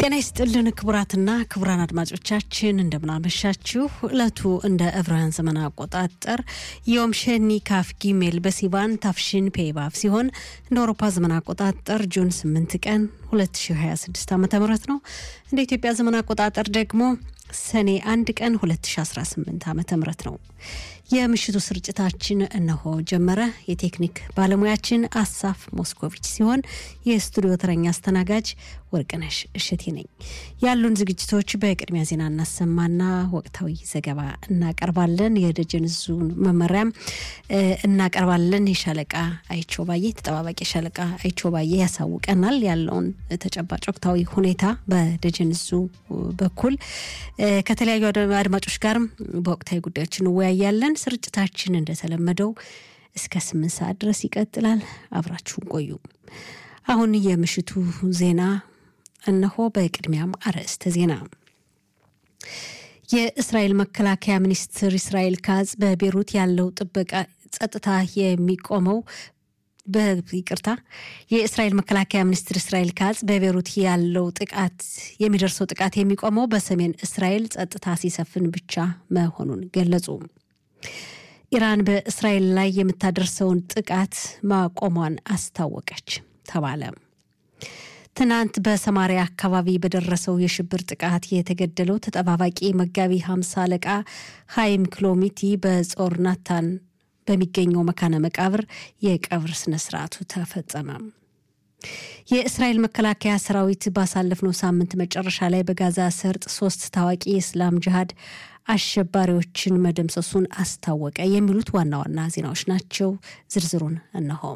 ጤና ይስጥልን ክቡራትና ክቡራን አድማጮቻችን እንደምናመሻችሁ። ዕለቱ እንደ ዕብራውያን ዘመን አቆጣጠር ዮም ሸኒ ካፍ ጊሜል በሲቫን ታፍሽን ፔባብ ሲሆን እንደ አውሮፓ ዘመን አቆጣጠር ጁን 8 ቀን 2026 ዓ ም ነው። እንደ ኢትዮጵያ ዘመን አቆጣጠር ደግሞ ሰኔ አንድ ቀን 2018 ዓ ም ነው። የምሽቱ ስርጭታችን እነሆ ጀመረ። የቴክኒክ ባለሙያችን አሳፍ ሞስኮቪች ሲሆን የስቱዲዮ ተረኛ አስተናጋጅ ወርቅነሽ እሸቴ ነኝ። ያሉን ዝግጅቶች በቅድሚያ ዜና እናሰማና ወቅታዊ ዘገባ እናቀርባለን። የደጀን ዙን መመሪያም እናቀርባለን። የሻለቃ አይቸው ባዬ ተጠባባቂ ሻለቃ አይቸው ባዬ ያሳውቀናል ያለውን ተጨባጭ ወቅታዊ ሁኔታ በደጀን ዙ በኩል ከተለያዩ አድማጮች ጋርም በወቅታዊ ጉዳዮች እንወያያለን። ስርጭታችን እንደተለመደው እስከ ስምንት ሰዓት ድረስ ይቀጥላል። አብራችሁን ቆዩ። አሁን የምሽቱ ዜና እነሆ። በቅድሚያም አርዕስተ ዜና። የእስራኤል መከላከያ ሚኒስትር እስራኤል ካዝ በቤሩት ያለው ጥበቃ ጸጥታ የሚቆመው በይቅርታ የእስራኤል መከላከያ ሚኒስትር እስራኤል ካዝ በቤሩት ያለው ጥቃት የሚደርሰው ጥቃት የሚቆመው በሰሜን እስራኤል ጸጥታ ሲሰፍን ብቻ መሆኑን ገለጹ። ኢራን በእስራኤል ላይ የምታደርሰውን ጥቃት ማቆሟን አስታወቀች ተባለ። ትናንት በሰማሪያ አካባቢ በደረሰው የሽብር ጥቃት የተገደለው ተጠባባቂ መጋቢ ሀምሳ አለቃ ሀይም ክሎሚቲ በጾር ናታን በሚገኘው መካነ መቃብር የቀብር ስነ ስርዓቱ ተፈጸመ። የእስራኤል መከላከያ ሰራዊት ባሳለፍነው ሳምንት መጨረሻ ላይ በጋዛ ሰርጥ ሶስት ታዋቂ የእስላም ጅሃድ አሸባሪዎችን መደምሰሱን አስታወቀ። የሚሉት ዋና ዋና ዜናዎች ናቸው። ዝርዝሩን እነሆ።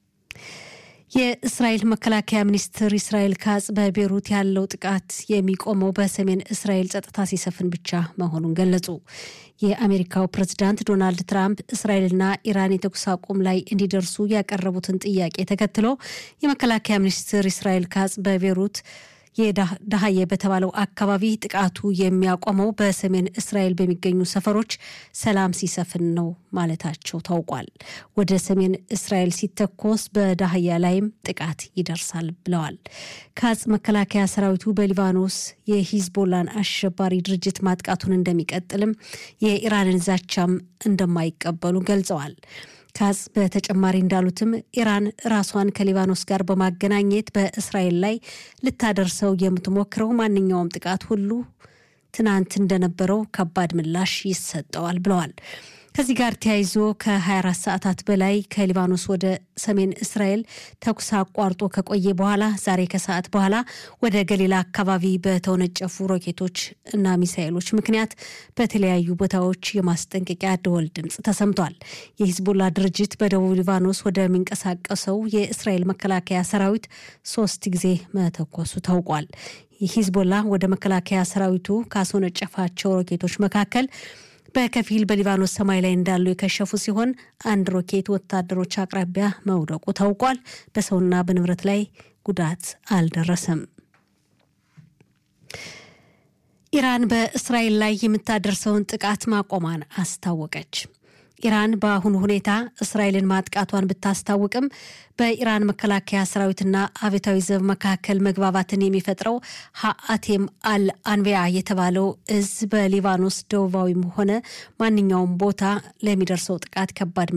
የእስራኤል መከላከያ ሚኒስትር እስራኤል ካጽ በቤሩት ያለው ጥቃት የሚቆመው በሰሜን እስራኤል ጸጥታ ሲሰፍን ብቻ መሆኑን ገለጹ። የአሜሪካው ፕሬዝዳንት ዶናልድ ትራምፕ እስራኤልና ኢራን የተኩስ አቁም ላይ እንዲደርሱ ያቀረቡትን ጥያቄ ተከትሎ የመከላከያ ሚኒስትር እስራኤል ካጽ በቤሩት የዳሀየ በተባለው አካባቢ ጥቃቱ የሚያቆመው በሰሜን እስራኤል በሚገኙ ሰፈሮች ሰላም ሲሰፍን ነው ማለታቸው ታውቋል። ወደ ሰሜን እስራኤል ሲተኮስ በዳህያ ላይም ጥቃት ይደርሳል ብለዋል። ካጽ መከላከያ ሰራዊቱ በሊባኖስ የሂዝቦላን አሸባሪ ድርጅት ማጥቃቱን እንደሚቀጥልም የኢራንን ዛቻም እንደማይቀበሉ ገልጸዋል። ካጽ በተጨማሪ እንዳሉትም ኢራን ራሷን ከሊባኖስ ጋር በማገናኘት በእስራኤል ላይ ልታደርሰው የምትሞክረው ማንኛውም ጥቃት ሁሉ ትናንት እንደነበረው ከባድ ምላሽ ይሰጠዋል ብለዋል። ከዚህ ጋር ተያይዞ ከ24 ሰዓታት በላይ ከሊባኖስ ወደ ሰሜን እስራኤል ተኩስ አቋርጦ ከቆየ በኋላ ዛሬ ከሰዓት በኋላ ወደ ገሊላ አካባቢ በተወነጨፉ ሮኬቶች እና ሚሳኤሎች ምክንያት በተለያዩ ቦታዎች የማስጠንቀቂያ ደወል ድምፅ ተሰምቷል። የሂዝቦላ ድርጅት በደቡብ ሊባኖስ ወደሚንቀሳቀሰው የእስራኤል መከላከያ ሰራዊት ሶስት ጊዜ መተኮሱ ታውቋል። ሂዝቦላ ወደ መከላከያ ሰራዊቱ ካስወነጨፋቸው ሮኬቶች መካከል በከፊል በሊባኖስ ሰማይ ላይ እንዳሉ የከሸፉ ሲሆን አንድ ሮኬት ወታደሮች አቅራቢያ መውደቁ ታውቋል። በሰውና በንብረት ላይ ጉዳት አልደረሰም። ኢራን በእስራኤል ላይ የምታደርሰውን ጥቃት ማቆሟን አስታወቀች። ኢራን በአሁኑ ሁኔታ እስራኤልን ማጥቃቷን ብታስታውቅም በኢራን መከላከያ ሰራዊትና አብዮታዊ ዘብ መካከል መግባባትን የሚፈጥረው ሀአቴም አል አንቢያ የተባለው እዝ በሊባኖስ ደቡባዊም ሆነ ማንኛውም ቦታ ለሚደርሰው ጥቃት ከባድ